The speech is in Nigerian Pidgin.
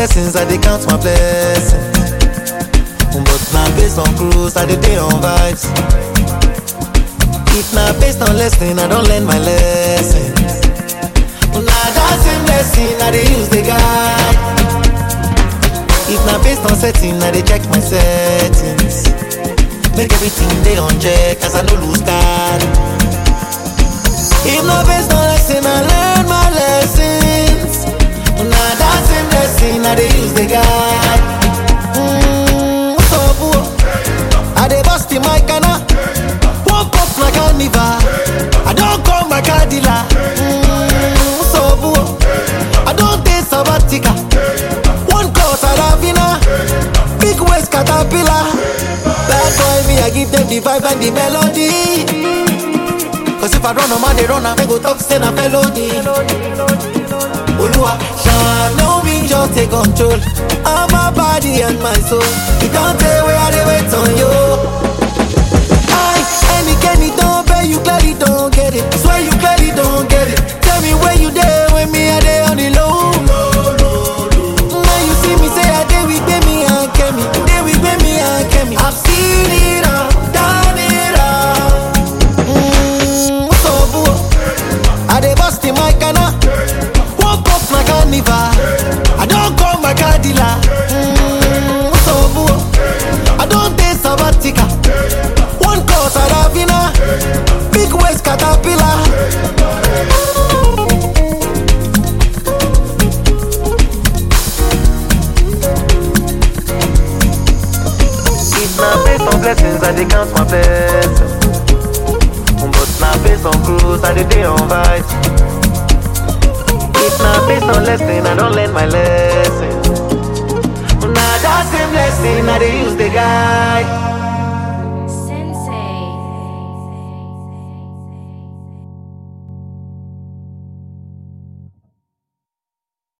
blessings, I dey count my blessings. But now based on cruise, I dey dey on vibes. If na based on lesson, I don't learn my lessons. Na that same lesson I dey use the guide. If na based on setting, I dey check my settings. Make everything dey on check, as I no lose card. If na based on lesson, I learn my lessons. Na that same lesson I dey use the guide. Mm, what's up, boo? I dey bust in my canna. Woke up like carnival. I don't call my car dealer. Mm, what's up, boo? I don't take sabbatical. One cause Saravina. Big waist caterpillar. Bad boy me, I give them the vibe and the melody. Cause if I run a man, they run, I go talk, say na felony. Olua, shine no me, just take control of my body and my soul. You don't tell where I dey wait on you. I, any Kenny don't pay, you clearly don't get it. Swear you clearly don't get it. Tell me where you there when me I dey on the low. Now you see me say I dey with me and Kemi, dey with me and Kemi. I've seen it all, done it all. Mm, what's up, boo? I dey bust in my canna. Woke up like carnival. I don't call my car dealer. Mm, what's up, boo? I don't take sabbatical. One cause Saravina. Big waist caterpillar. If na based on blessings, I dey count my blessings. But na based on cruise, I dey dey on vibes. If na based on lesson, I don't learn my lesson. Na that same lesson I dey use the guide.